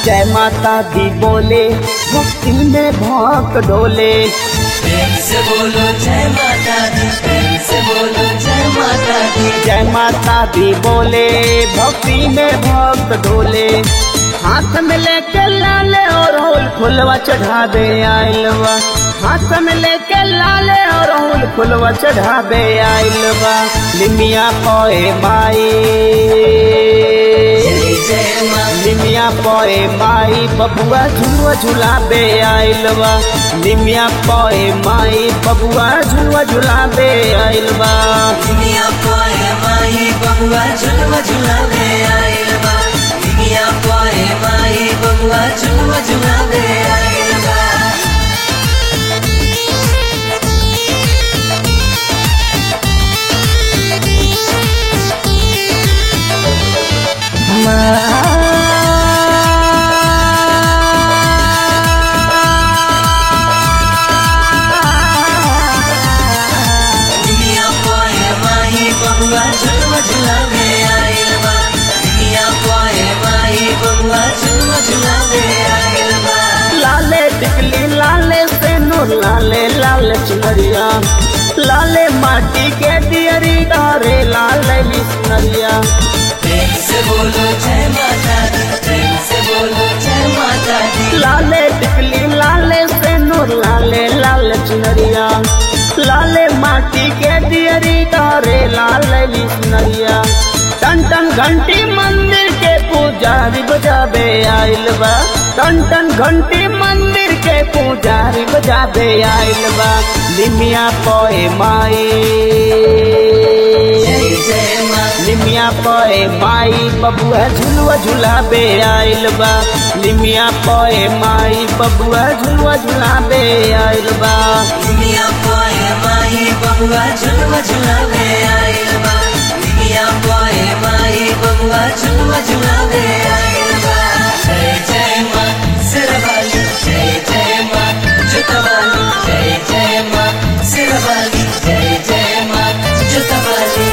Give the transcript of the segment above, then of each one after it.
जय माता दी बोले भक्ति में भक्त डोले प्रेम से बोलो जय माता दी प्रेम से बोलो जय माता दी जय माता दी बोले भक्ति में भक्त डोले हाथ में लेके लाले और होल फुलवा चढ़ावे आइलवा हाथ में लेके लाले और होल फुलवा चढ़ावे आइलवा लिमिया पोए माई जय जय माँ निमिया पोए माई बबुआ झुलुआ झुलाबे आइलवा निमिया पोए माई बबुआ झुलुआ झुलाबे आइलवा दुनिया पोए माही बबुआ झुलवा झुलावे आइल बा दुनिया पोए माही बबुआ झुलवा झुलावे आइल बा दुनिया पोए माही बबुआ झुलवा झुलावे आइल बा दुनिया पोए माही बबुआ झुलवा झुलावे आइल बा लाले टिकली लाले सेनुर लाले लाल चुनरिया लाले माटी के दियरी डारे लाले बिस्नरिया प्रेम से बोलो जय माता दी प्रेम से बोलो जय माता दी लाले टिकली लाले सेनुर लाले लाल चुनरिया लाले माटी के दियरी डारे लाले बिस्नरिया टन टन घंटी मंदिर के पुजारी बजाबे आइल बा टन टन घंटी मंदिर के पुजारी बजाबे आइल बा निमिया पोए माई जय जय माँ निमिया पोए माई बबुआ झुलुआ झुलाबे आइल बा निमिया पोए माई बबुआ झुलुआ झुलाबे आइल बा दुनिया पोए माही बबुआ झुलवा झुलावे आइल बा दुनिया पोए माही बबुआ झुलवा झुलावे आइल बा जय जय माँ सिरवाली जय जय माँ जुतवाली जय जय माँ सिरवाली जय जय माँ जुतवाली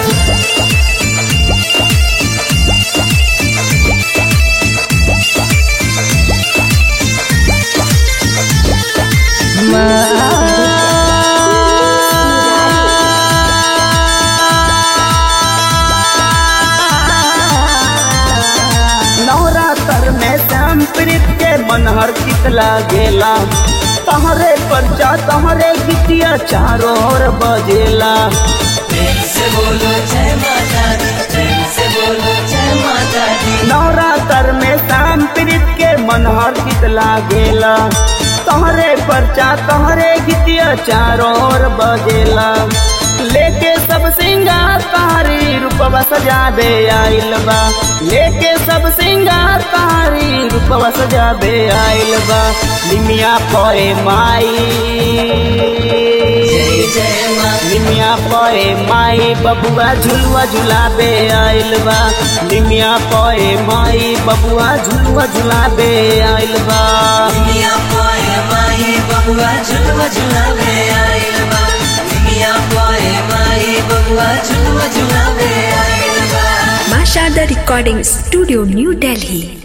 नवरात्र में श्याम प्रीत के मनहर कितला गेला तहरे परचा तहरे गीतिया चारों ओर बजेला प्रेम से बोलो जय माता दी प्रेम से बोलो जय माता दी नवरात्र में श्याम प्रीत के मनहर कितला गेला तहरे परचा तहरे गीतिया चारों ओर बजेला लेके सब सिंगार तारी रूपवा सजाबे आइल बा लेके सब सिंगार तारी रूपवा सजाबे आइल बा निमिया पोए माई जय जय माँ निमिया पोए माई बबुआ झुलुआ झुलाबे आइल बा निमिया पोए माई बबुआ झुलुआ झुलाबे आइल बा दुनिया पोए माही बबुआ झुलवा झुलावे आइल बा दुनिया पोए माही बबुआ झुलवा झुलावे आइल बा Masha the Recording Studio, New Delhi.